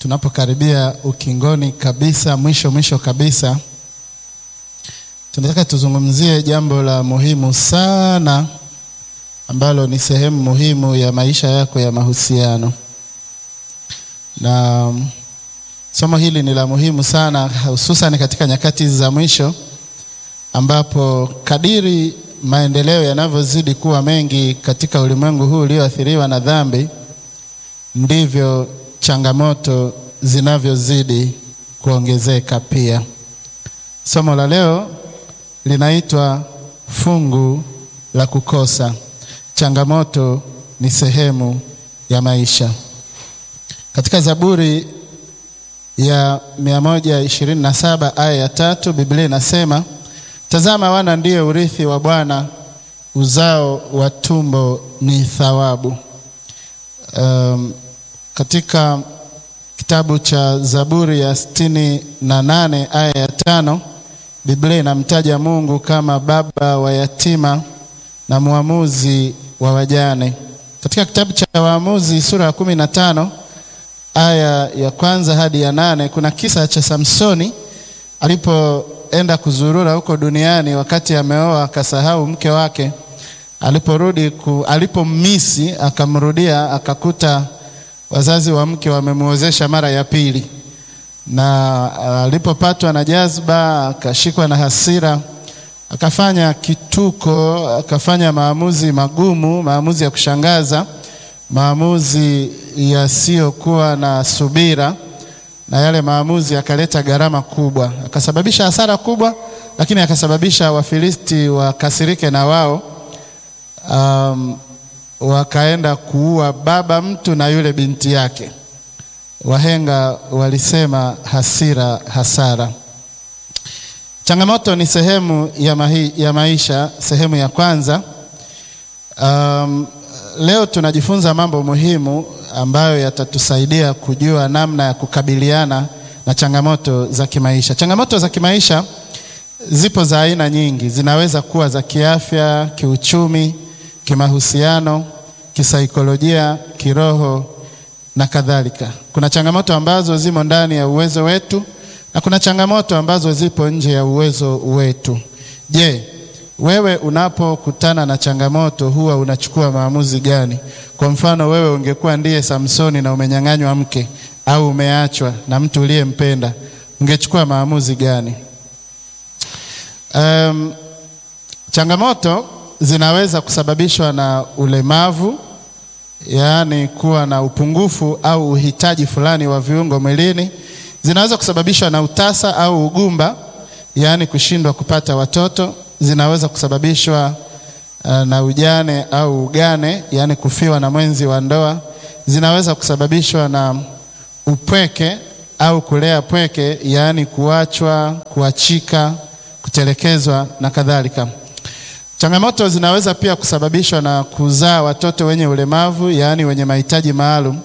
tunapokaribia ukingoni kabisa, mwisho mwisho kabisa, tunataka tuzungumzie jambo la muhimu sana ambalo ni sehemu muhimu ya maisha yako ya mahusiano, na somo hili ni la muhimu sana, hususan katika nyakati za mwisho ambapo kadiri maendeleo yanavyozidi kuwa mengi katika ulimwengu huu ulioathiriwa na dhambi, ndivyo changamoto zinavyozidi kuongezeka pia. Somo la leo linaitwa fungu la kukosa. Changamoto ni sehemu ya maisha. Katika Zaburi ya 127 aya ya tatu Biblia inasema Tazama, wana ndiyo urithi wa Bwana, uzao wa tumbo ni thawabu. Um, katika kitabu cha Zaburi ya sitini na nane aya ya tano Biblia inamtaja Mungu kama baba wa yatima na mwamuzi wa wajane. Katika kitabu cha Waamuzi sura ya kumi na tano aya ya kwanza hadi ya nane kuna kisa cha Samsoni alipo enda kuzurura huko duniani, wakati ameoa akasahau mke wake. Aliporudi ku, alipommisi akamrudia, akakuta wazazi wa mke wamemuozesha mara ya pili, na alipopatwa na jazba akashikwa na hasira, akafanya kituko, akafanya maamuzi magumu, maamuzi ya kushangaza, maamuzi yasiyokuwa na subira na yale maamuzi yakaleta gharama kubwa, akasababisha hasara kubwa, lakini akasababisha Wafilisti wakasirike na wao, um, wakaenda kuua baba mtu na yule binti yake. Wahenga walisema hasira hasara. Changamoto ni sehemu ya, mahi, ya maisha, sehemu ya kwanza. Um, leo tunajifunza mambo muhimu ambayo yatatusaidia kujua namna ya kukabiliana na changamoto za kimaisha. Changamoto za kimaisha zipo za aina nyingi, zinaweza kuwa za kiafya, kiuchumi, kimahusiano, kisaikolojia, kiroho na kadhalika. Kuna changamoto ambazo zimo ndani ya uwezo wetu na kuna changamoto ambazo zipo nje ya uwezo wetu. Je, wewe unapokutana na changamoto huwa unachukua maamuzi gani? Kwa mfano, wewe ungekuwa ndiye Samsoni na umenyang'anywa mke au umeachwa na mtu uliyempenda, ungechukua maamuzi gani? Um, changamoto zinaweza kusababishwa na ulemavu, yaani kuwa na upungufu au uhitaji fulani wa viungo mwilini. Zinaweza kusababishwa na utasa au ugumba, yaani kushindwa kupata watoto zinaweza kusababishwa uh, na ujane au ugane, yaani kufiwa na mwenzi wa ndoa. Zinaweza kusababishwa na upweke au kulea pweke, yaani kuachwa, kuachika, kutelekezwa na kadhalika. Changamoto zinaweza pia kusababishwa na kuzaa watoto wenye ulemavu, yaani wenye mahitaji maalum.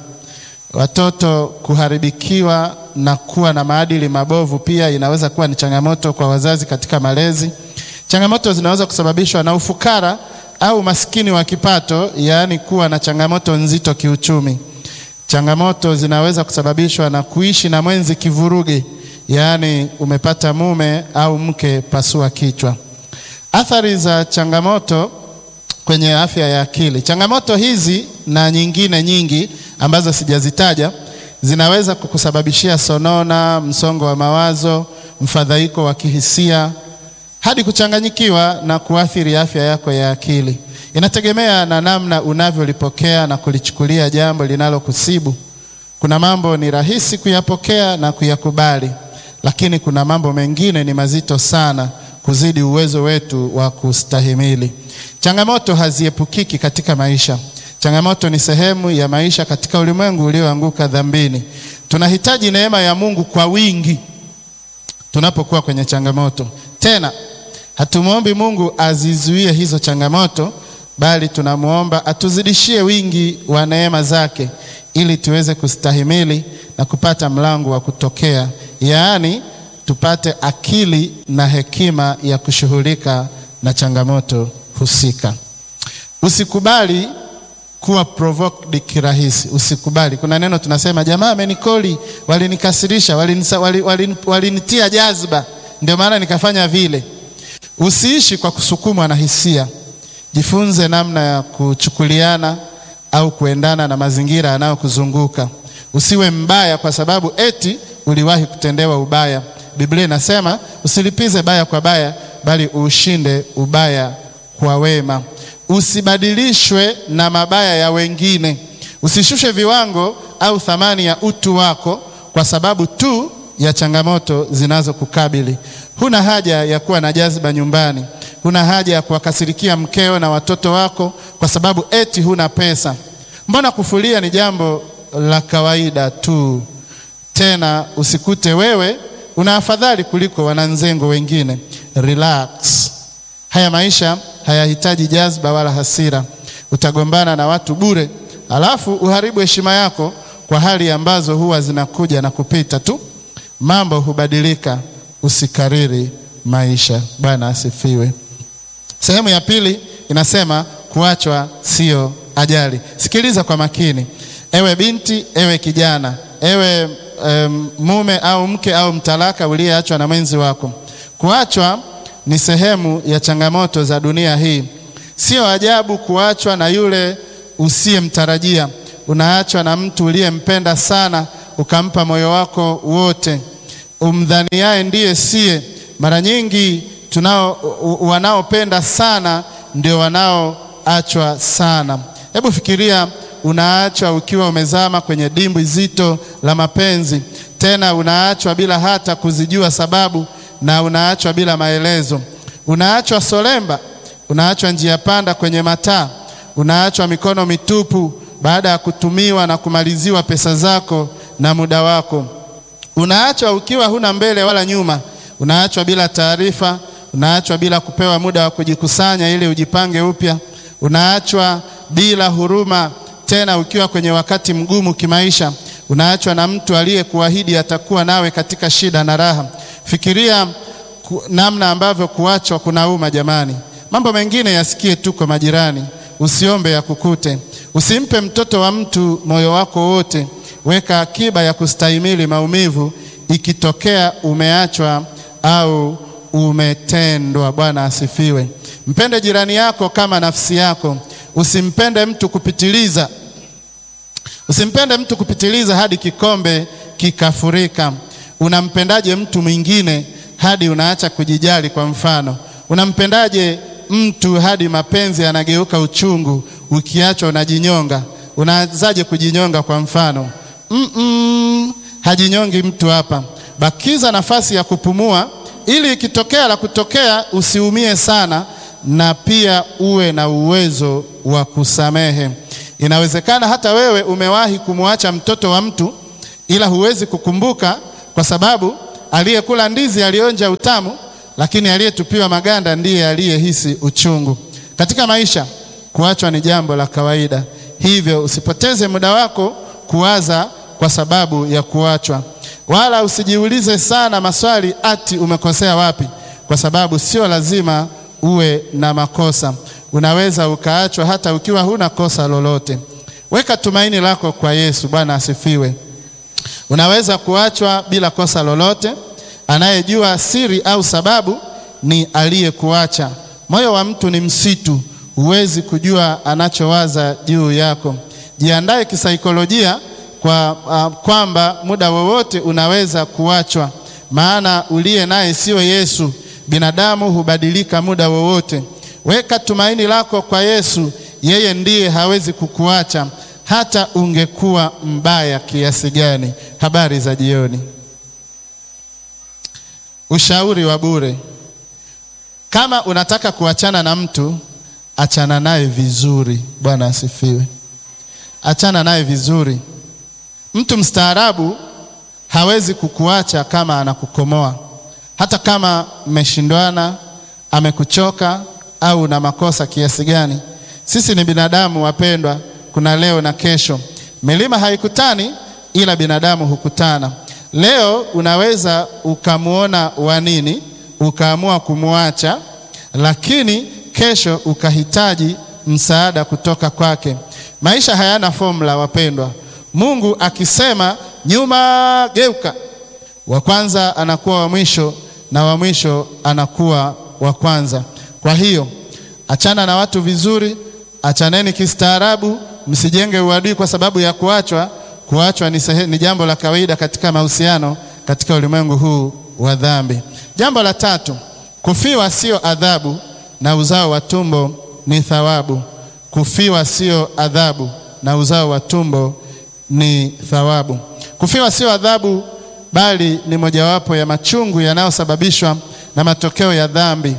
Watoto kuharibikiwa na kuwa na maadili mabovu pia inaweza kuwa ni changamoto kwa wazazi katika malezi. Changamoto zinaweza kusababishwa na ufukara au maskini wa kipato, yaani kuwa na changamoto nzito kiuchumi. Changamoto zinaweza kusababishwa na kuishi na mwenzi kivuruge, yaani umepata mume au mke pasua kichwa. Athari za changamoto kwenye afya ya akili. Changamoto hizi na nyingine nyingi ambazo sijazitaja zinaweza kukusababishia sonona, msongo wa mawazo, mfadhaiko wa kihisia hadi kuchanganyikiwa na kuathiri afya yako ya akili. Inategemea na namna unavyolipokea na kulichukulia jambo linalokusibu. Kuna mambo ni rahisi kuyapokea na kuyakubali, lakini kuna mambo mengine ni mazito sana kuzidi uwezo wetu wa kustahimili. Changamoto haziepukiki katika maisha. Changamoto ni sehemu ya maisha katika ulimwengu ulioanguka dhambini. Tunahitaji neema ya Mungu kwa wingi tunapokuwa kwenye changamoto. Tena hatumwombi Mungu azizuie hizo changamoto, bali tunamwomba atuzidishie wingi wa neema zake ili tuweze kustahimili na kupata mlango wa kutokea, yaani tupate akili na hekima ya kushughulika na changamoto husika. Usikubali kuwa provoked kirahisi, usikubali. Kuna neno tunasema jamaa amenikoli walinikasirisha, walinitia walini, walini, walini jazba, ndio maana nikafanya vile. Usiishi kwa kusukumwa na hisia. Jifunze namna ya kuchukuliana au kuendana na mazingira yanayokuzunguka. Usiwe mbaya kwa sababu eti uliwahi kutendewa ubaya. Biblia inasema usilipize baya kwa baya, bali ushinde ubaya kwa wema. Usibadilishwe na mabaya ya wengine. Usishushe viwango au thamani ya utu wako kwa sababu tu ya changamoto zinazokukabili. Huna haja ya kuwa na jazba nyumbani. Huna haja ya kuwakasirikia mkeo na watoto wako kwa sababu eti huna pesa. Mbona kufulia ni jambo la kawaida tu. Tena usikute wewe una afadhali kuliko wananzengo wengine. Relax. Haya maisha hayahitaji jazba wala hasira. Utagombana na watu bure, alafu uharibu heshima yako kwa hali ambazo huwa zinakuja na kupita tu. Mambo hubadilika, usikariri maisha. Bwana asifiwe. Sehemu ya pili inasema kuachwa sio ajali. Sikiliza kwa makini, ewe binti, ewe kijana, ewe um, mume au mke au mtalaka uliyeachwa na mwenzi wako. Kuachwa ni sehemu ya changamoto za dunia hii. Sio ajabu kuachwa na yule usiyemtarajia. Unaachwa na mtu uliyempenda sana, ukampa moyo wako wote, umdhaniaye ndiye siye. Mara nyingi tunao wanaopenda sana ndio wanaoachwa sana. Hebu fikiria, unaachwa ukiwa umezama kwenye dimbwi zito la mapenzi, tena unaachwa bila hata kuzijua sababu, na unaachwa bila maelezo. Unaachwa solemba, unaachwa njia panda kwenye mataa, unaachwa mikono mitupu baada ya kutumiwa na kumaliziwa pesa zako na muda wako. Unaachwa ukiwa huna mbele wala nyuma, unaachwa bila taarifa, unaachwa bila kupewa muda wa kujikusanya ili ujipange upya, unaachwa bila huruma, tena ukiwa kwenye wakati mgumu kimaisha. Unaachwa na mtu aliyekuahidi atakuwa nawe katika shida na raha. Fikiria ku, namna ambavyo kuachwa kunauma jamani. Mambo mengine yasikie tu kwa majirani, usiombe ya kukute. Usimpe mtoto wa mtu moyo wako wote. Weka akiba ya kustahimili maumivu ikitokea umeachwa au umetendwa. Bwana asifiwe. Mpende jirani yako kama nafsi yako. Usimpende mtu kupitiliza, usimpende mtu kupitiliza hadi kikombe kikafurika. Unampendaje mtu mwingine hadi unaacha kujijali? Kwa mfano, unampendaje mtu hadi mapenzi yanageuka uchungu? Ukiachwa unajinyonga. Unaanzaje kujinyonga? Kwa mfano mm -mm, hajinyongi mtu hapa. Bakiza nafasi ya kupumua, ili ikitokea la kutokea usiumie sana, na pia uwe na uwezo wa kusamehe. Inawezekana hata wewe umewahi kumwacha mtoto wa mtu, ila huwezi kukumbuka kwa sababu aliyekula ndizi alionja utamu, lakini aliyetupiwa maganda ndiye aliyehisi uchungu. Katika maisha kuachwa ni jambo la kawaida, hivyo usipoteze muda wako kuwaza kwa sababu ya kuachwa, wala usijiulize sana maswali ati umekosea wapi, kwa sababu sio lazima uwe na makosa. Unaweza ukaachwa hata ukiwa huna kosa lolote. Weka tumaini lako kwa Yesu. Bwana asifiwe. Unaweza kuachwa bila kosa lolote. Anayejua siri au sababu ni aliyekuacha. Moyo wa mtu ni msitu, huwezi kujua anachowaza juu yako. Jiandae kisaikolojia kwa uh, kwamba muda wowote unaweza kuachwa, maana uliye naye sio Yesu. Binadamu hubadilika muda wowote. Weka tumaini lako kwa Yesu, yeye ndiye hawezi kukuacha hata ungekuwa mbaya kiasi gani. Habari za jioni. Ushauri wa bure: kama unataka kuachana na mtu, achana naye vizuri. Bwana asifiwe. Achana naye vizuri. Mtu mstaarabu hawezi kukuacha kama anakukomoa, hata kama mmeshindwana, amekuchoka au na makosa kiasi gani. Sisi ni binadamu wapendwa, kuna leo na kesho. Milima haikutani, ila binadamu hukutana. Leo unaweza ukamwona wa nini ukaamua kumwacha, lakini kesho ukahitaji msaada kutoka kwake. Maisha hayana formula wapendwa. Mungu akisema nyuma, geuka. Wa kwanza anakuwa wa mwisho na wa mwisho anakuwa wa kwanza. Kwa hiyo achana na watu vizuri, achaneni kistaarabu, msijenge uadui kwa sababu ya kuachwa. Kuachwa ni, sehe, ni jambo la kawaida katika mahusiano katika ulimwengu huu wa dhambi. Jambo la tatu, kufiwa sio adhabu na uzao wa tumbo ni thawabu. Kufiwa sio adhabu na uzao wa tumbo ni thawabu. Kufiwa sio adhabu, bali ni mojawapo ya machungu yanayosababishwa na matokeo ya dhambi.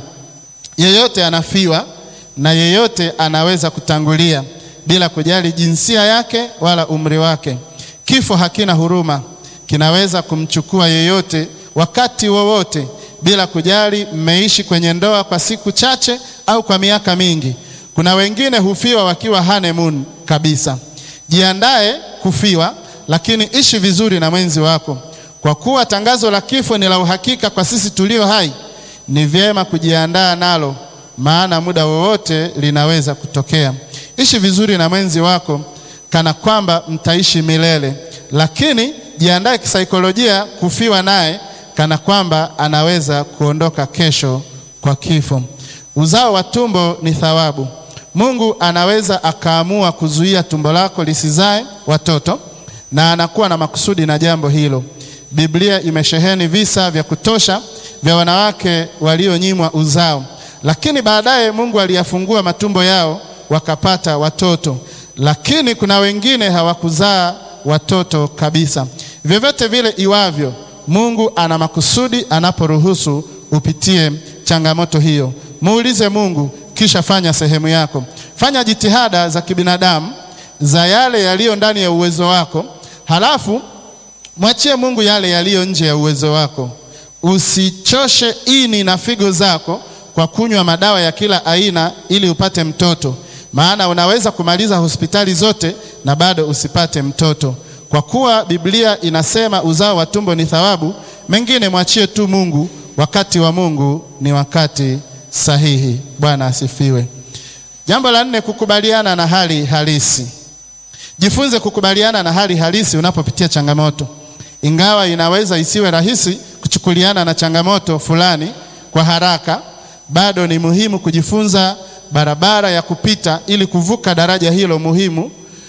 Yeyote anafiwa na yeyote anaweza kutangulia bila kujali jinsia yake wala umri wake. Kifo hakina huruma, kinaweza kumchukua yeyote wakati wowote bila kujali mmeishi kwenye ndoa kwa siku chache au kwa miaka mingi. Kuna wengine hufiwa wakiwa honeymoon kabisa. Jiandae kufiwa, lakini ishi vizuri na mwenzi wako. Kwa kuwa tangazo la kifo ni la uhakika kwa sisi tulio hai, ni vyema kujiandaa nalo, maana muda wowote linaweza kutokea. Ishi vizuri na mwenzi wako kana kwamba mtaishi milele, lakini jiandae kisaikolojia kufiwa naye kana kwamba anaweza kuondoka kesho kwa kifo. Uzao wa tumbo ni thawabu. Mungu anaweza akaamua kuzuia tumbo lako lisizae watoto na anakuwa na makusudi na jambo hilo. Biblia imesheheni visa vya kutosha vya wanawake walionyimwa uzao, lakini baadaye Mungu aliyafungua matumbo yao wakapata watoto, lakini kuna wengine hawakuzaa watoto kabisa. Vyovyote vile iwavyo, Mungu ana makusudi anaporuhusu upitie changamoto hiyo. Muulize Mungu kisha fanya sehemu yako. Fanya jitihada za kibinadamu za yale yaliyo ndani ya uwezo wako, halafu mwachie Mungu yale yaliyo nje ya uwezo wako. Usichoshe ini na figo zako kwa kunywa madawa ya kila aina ili upate mtoto, maana unaweza kumaliza hospitali zote na bado usipate mtoto. Kwa kuwa Biblia inasema uzao wa tumbo ni thawabu, mengine mwachie tu Mungu. Wakati wa Mungu ni wakati sahihi. Bwana asifiwe. Jambo la nne, kukubaliana na hali halisi. Jifunze kukubaliana na hali halisi unapopitia changamoto. Ingawa inaweza isiwe rahisi kuchukuliana na changamoto fulani kwa haraka, bado ni muhimu kujifunza barabara ya kupita ili kuvuka daraja hilo muhimu.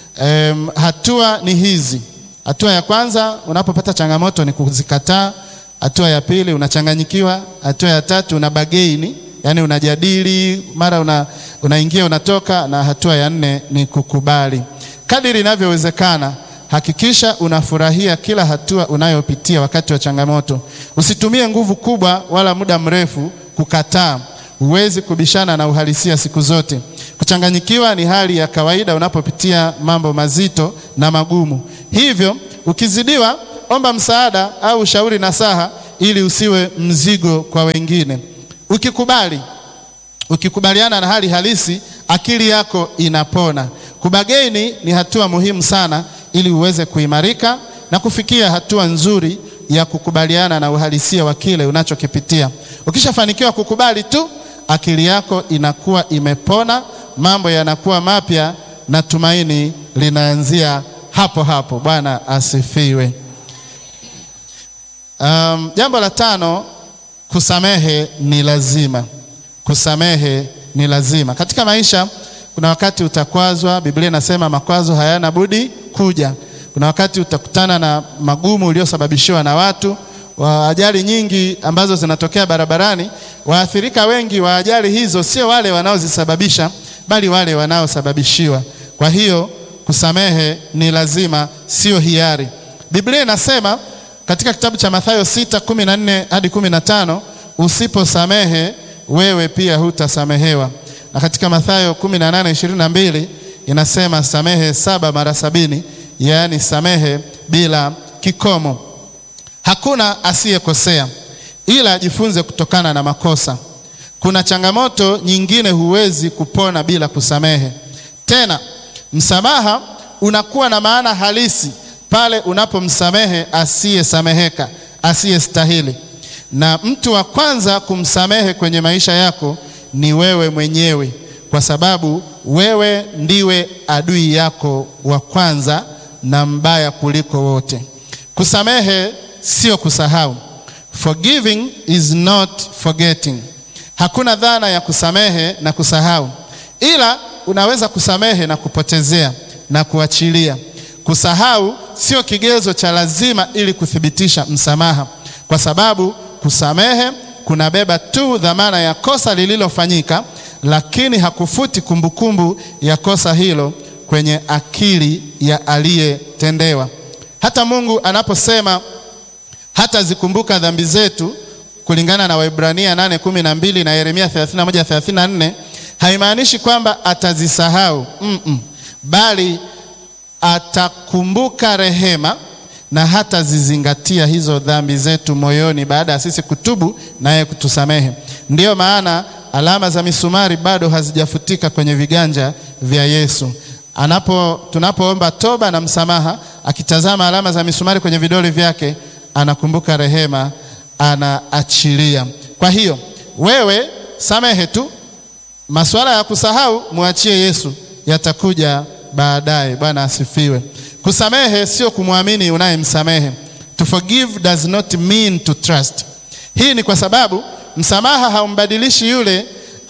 Um, hatua ni hizi. Hatua ya kwanza unapopata changamoto ni kuzikataa. Hatua ya pili unachanganyikiwa. Hatua ya tatu una bageini, yaani unajadili, mara una, unaingia unatoka, na hatua ya nne ni kukubali. Kadiri inavyowezekana hakikisha unafurahia kila hatua unayopitia wakati wa changamoto. Usitumie nguvu kubwa wala muda mrefu kukataa. Huwezi kubishana na uhalisia siku zote. Kuchanganyikiwa ni hali ya kawaida unapopitia mambo mazito na magumu. Hivyo ukizidiwa, omba msaada au ushauri nasaha, ili usiwe mzigo kwa wengine. Ukikubali, ukikubaliana na hali halisi, akili yako inapona. Kubageni ni hatua muhimu sana ili uweze kuimarika na kufikia hatua nzuri ya kukubaliana na uhalisia wa kile unachokipitia. Ukishafanikiwa kukubali tu, akili yako inakuwa imepona, mambo yanakuwa mapya na tumaini linaanzia hapo hapo. Bwana asifiwe. Um, jambo la tano, kusamehe ni lazima. Kusamehe ni lazima katika maisha. Kuna wakati utakwazwa. Biblia inasema makwazo hayana budi kuja. Kuna wakati utakutana na magumu uliosababishiwa na watu wa ajali nyingi ambazo zinatokea barabarani. Waathirika wengi wa ajali hizo sio wale wanaozisababisha, bali wale wanaosababishiwa. Kwa hiyo kusamehe ni lazima, sio hiari. Biblia inasema katika kitabu cha Mathayo sita kumi na nne hadi kumi na tano usiposamehe wewe pia hutasamehewa na katika Mathayo 18:22 inasema samehe saba mara sabini, yaani samehe bila kikomo. Hakuna asiyekosea, ila jifunze kutokana na makosa. Kuna changamoto nyingine huwezi kupona bila kusamehe. Tena msamaha unakuwa na maana halisi pale unapomsamehe asiyesameheka, asiyestahili. Na mtu wa kwanza kumsamehe kwenye maisha yako ni wewe mwenyewe, kwa sababu wewe ndiwe adui yako wa kwanza na mbaya kuliko wote. Kusamehe sio kusahau. Forgiving is not forgetting. Hakuna dhana ya kusamehe na kusahau, ila unaweza kusamehe na kupotezea na kuachilia. Kusahau sio kigezo cha lazima ili kuthibitisha msamaha, kwa sababu kusamehe kunabeba tu dhamana ya kosa lililofanyika, lakini hakufuti kumbukumbu ya kosa hilo kwenye akili ya aliyetendewa. Hata Mungu anaposema hatazikumbuka dhambi zetu kulingana na Waebrania 8:12 na Yeremia 31:34 haimaanishi kwamba atazisahau mm -mm, bali atakumbuka rehema na hatazizingatia hizo dhambi zetu moyoni baada ya sisi kutubu naye kutusamehe. Ndiyo maana alama za misumari bado hazijafutika kwenye viganja vya Yesu. Anapo tunapoomba toba na msamaha, akitazama alama za misumari kwenye vidole vyake, anakumbuka rehema, anaachilia. Kwa hiyo wewe samehe tu, masuala ya kusahau mwachie Yesu, yatakuja baadaye. Bwana asifiwe. Kusamehe sio kumwamini unayemsamehe. To forgive does not mean to trust. Hii ni kwa sababu msamaha haumbadilishi yule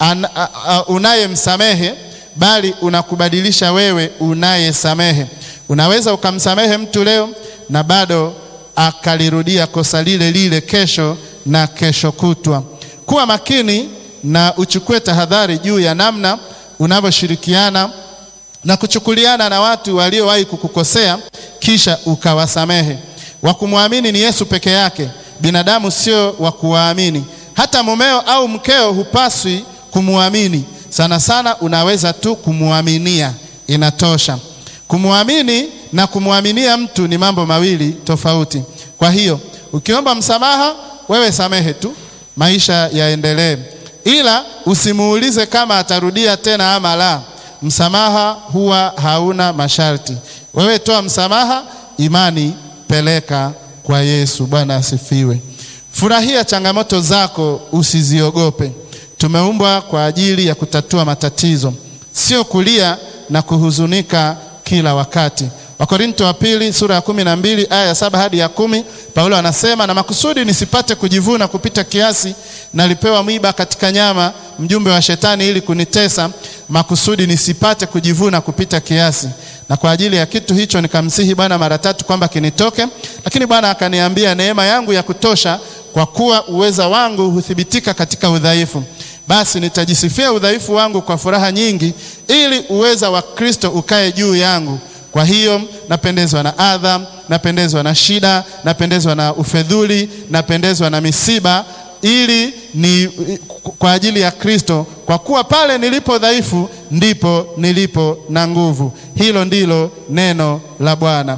unayemsamehe, bali unakubadilisha wewe unayesamehe. Unaweza ukamsamehe mtu leo na bado akalirudia kosa lile lile kesho na kesho kutwa. Kuwa makini na uchukue tahadhari juu ya namna unavyoshirikiana na kuchukuliana na watu waliowahi kukukosea kisha ukawasamehe. Wa kumwamini ni Yesu peke yake, binadamu sio wa kuwaamini. Hata mumeo au mkeo hupaswi kumwamini, sana sana unaweza tu kumwaminia, inatosha. Kumwamini na kumwaminia mtu ni mambo mawili tofauti. Kwa hiyo ukiomba msamaha, wewe samehe tu, maisha yaendelee, ila usimuulize kama atarudia tena ama la. Msamaha huwa hauna masharti. Wewe toa msamaha, imani peleka kwa Yesu. Bwana asifiwe. Furahia changamoto zako, usiziogope. Tumeumbwa kwa ajili ya kutatua matatizo, sio kulia na kuhuzunika kila wakati. Wakorinto wa pili sura ya kumi na mbili aya ya saba hadi ya kumi Paulo anasema, na makusudi nisipate kujivuna kupita kiasi, nalipewa mwiba katika nyama, mjumbe wa Shetani, ili kunitesa, makusudi nisipate kujivuna kupita kiasi. Na kwa ajili ya kitu hicho nikamsihi Bwana mara tatu kwamba kinitoke, lakini Bwana akaniambia, neema yangu ya kutosha, kwa kuwa uweza wangu huthibitika katika udhaifu. Basi nitajisifia udhaifu wangu kwa furaha nyingi, ili uweza wa Kristo ukae juu yangu. Kwa hiyo napendezwa na adha, napendezwa na shida, napendezwa na ufedhuli, napendezwa na misiba, ili ni kwa ajili ya Kristo, kwa kuwa pale nilipo dhaifu ndipo nilipo na nguvu. Hilo ndilo neno la Bwana.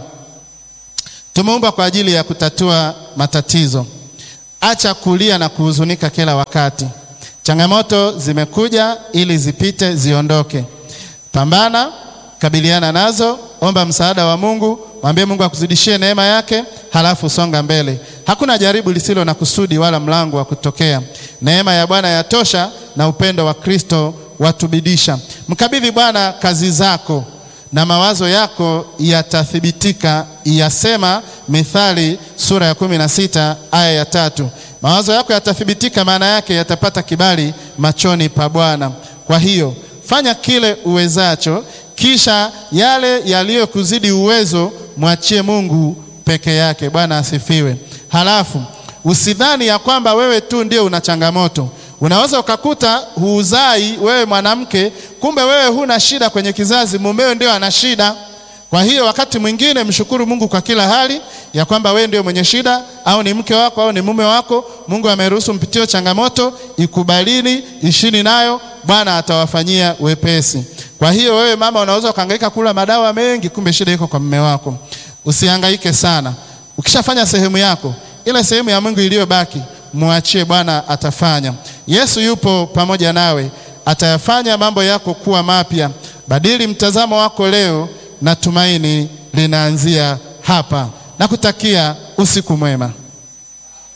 Tumeumbwa kwa ajili ya kutatua matatizo. Acha kulia na kuhuzunika kila wakati. Changamoto zimekuja ili zipite, ziondoke. Pambana, kabiliana nazo, omba msaada wa Mungu, mwambie Mungu akuzidishie neema yake, halafu songa mbele. Hakuna jaribu lisilo na kusudi wala mlango wa kutokea. Neema ya Bwana yatosha na upendo wa Kristo watubidisha. Mkabidhi Bwana kazi zako na mawazo yako yatathibitika, yasema Mithali sura ya kumi na sita aya ya tatu. Mawazo yako yatathibitika, maana yake yatapata kibali machoni pa Bwana. Kwa hiyo fanya kile uwezacho, kisha yale yaliyokuzidi uwezo mwachie Mungu peke yake. Bwana asifiwe. Halafu usidhani ya kwamba wewe tu ndio una changamoto. Unaweza ukakuta huuzai wewe mwanamke, kumbe wewe huna shida kwenye kizazi, mumeo ndio ana shida. Kwa hiyo wakati mwingine mshukuru Mungu kwa kila hali ya kwamba wewe ndio mwenye shida, au ni mke wako au ni mume wako. Mungu ameruhusu mpitie changamoto, ikubalini, ishini nayo, Bwana atawafanyia wepesi. Kwa hiyo wewe mama, unaweza ukahangaika kula madawa mengi, kumbe shida iko kwa mume wako. Usihangaike sana, ukishafanya sehemu yako, ile sehemu ya Mungu iliyobaki mwachie Bwana, atafanya. Yesu yupo pamoja nawe, atayafanya mambo yako kuwa mapya. Badili mtazamo wako leo na tumaini linaanzia hapa. Nakutakia usiku mwema.